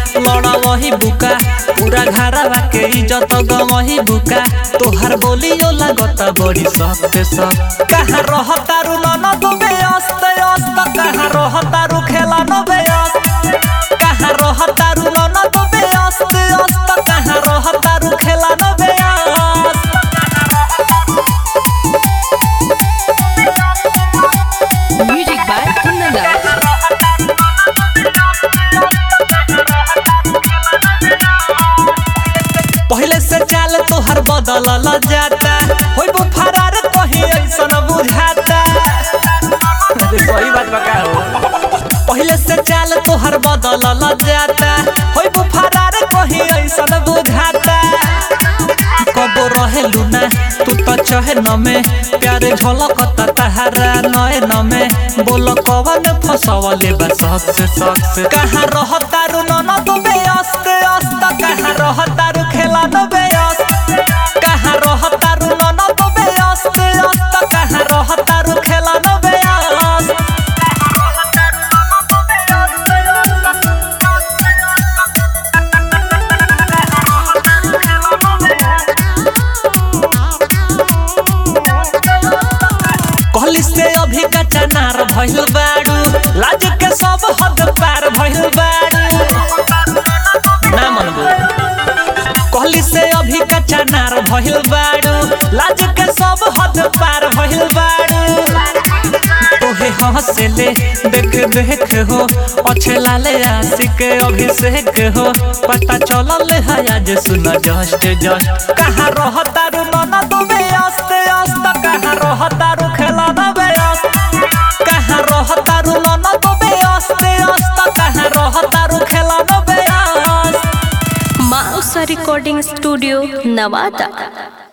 लड़ा वही बुका पूरा घरवा के इज्जत गवही बुका तोहर बोलियो लागत बड़ी सख्त सख्त कहाँ रहतारू ननद बेअस्त अस्त कहाँ रहतारू खेला न बेअस्त कहाँ रहतारू ननद बेअस्त अस्त कहाँ रहतारू खेला न बेअस्त Music by Kundalas. पहले से चाल तोहर बदलल जाता होई वो फरार कहीं ऐसन बुझाता अरे सही बात बका हो पहले से चाल तोहर बदलल जाता होई वो फरार कहीं ऐसन बुझाता कबो रहेलू ना तू तो चहे न में प्यारे झलकत तहरा नए न में बोल कवन फसवले बा सबसे सबसे कहाँ रहतारू ननद बेअस्त अस्त कहाँ रहतारू खेला न बेअस्त कहाँ रहतारू ननद बेअस्त अस्त कहाँ रहतारू खेला न बेअस्त कहली से अभी कच्चा नार भइल बाड़ू लाज के सब हद पार भइल बाड़ू ना मनबू कहली से अभी कच्चा नार भइल बाड़ू लाज के सब हद पार भइल बाड़ू तोहे हंसले देख देख हो अच्छे लाले आशिक अभिषेक हो पता चलल है आज सुन जस्ट जस्ट कहाँ रहतारू ननद बेअस्त अस्त कहाँ रहतारू खेला न बेअस्त कहाँ रहतारू ननद बेअस्त अस्त कहाँ रहतारू खेला न बेअस्त Mausa Recording Studio, Navata.